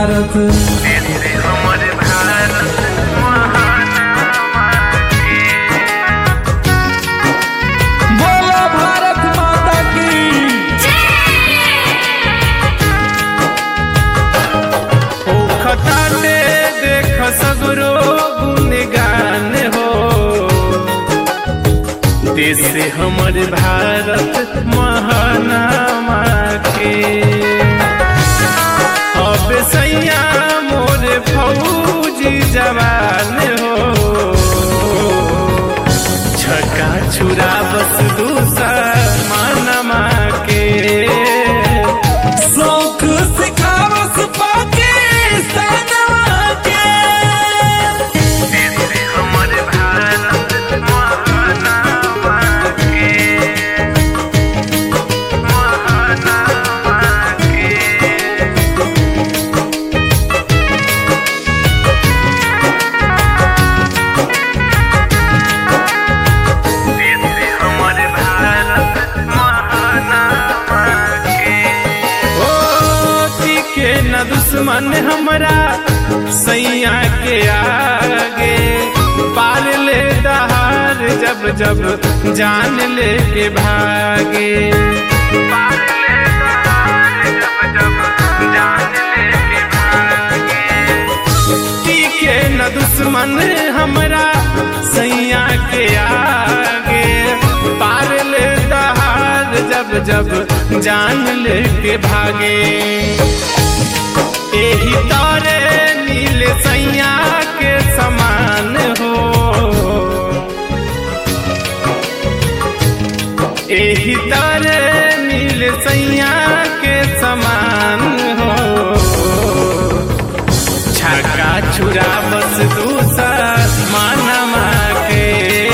भारत बोलो भारत माता की ओ खताटे देख सगरो गुणगान हो देश हमर भारत महानामा के अब सैया मोर फौजी जवान हो छक्का छुरा बस दूसर मानमा के शौक सिखावस पाकिस्तान के हमर भारत महानामा के महानामा के हमर भारत महानामा के ओ के न दुश्मन हमरा सैया के आगे पार ले दहार जब जब जान ले के भागे पार ले दहार जब जब जान ले के भागे के न दुश्मन हमरा सैया के आगे पार ले दहार जब जब जान ले के भागे एही तारे नील सैया के समान हो एही तारे नील सैया के समान हो छक्का छुरा बस दूसर मानमा के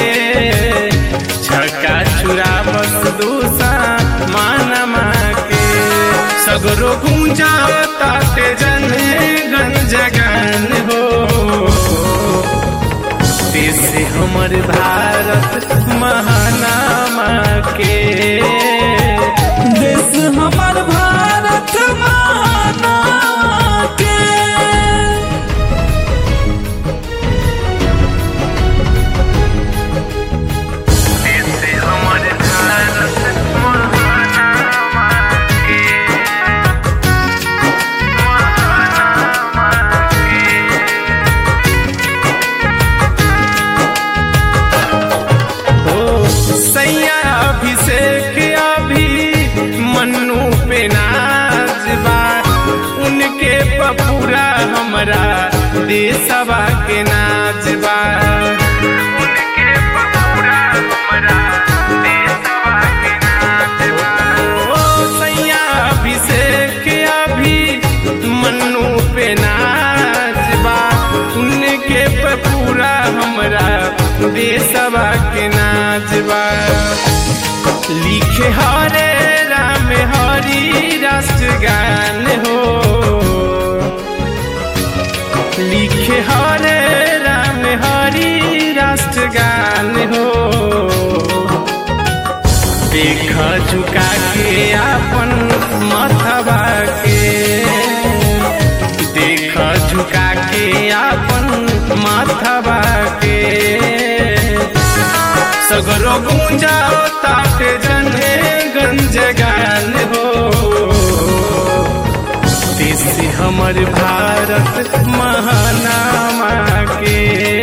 छक्का छुरा बस दूसर मानमा के सगरो गूंजा ताते जन गंज गन हो देश हमर भारत महानामा के देश हमार भारत माना के हमर भारत महानामा के महानामा के ओ सैया अभिषेक अभी मन्नू पे नाच बा उनके पपूरा हमरा देशवा के नाच बा उनके पपूरा हमरा देशवा के नाच बा ओ सैया अभिषेक अभी मन्नू पे नाच बा उनके पपूरा हमरा देशवा के नाच बा लिखे हरे राम हरि राष्ट्रगान हो लिखे हरे राम हरि राष्ट्रगान हो देख झुका के अपन मथवा के देख झुका के अपन माथवा के सगरो गूंजा ताटे जने गंज गान हो देश हमर भारत महानामा के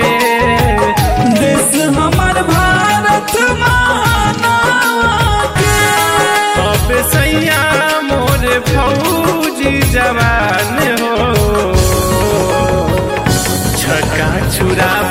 देश हमार भारत माना के अब सैया मोर फौजी जवान हो छक्का छुरा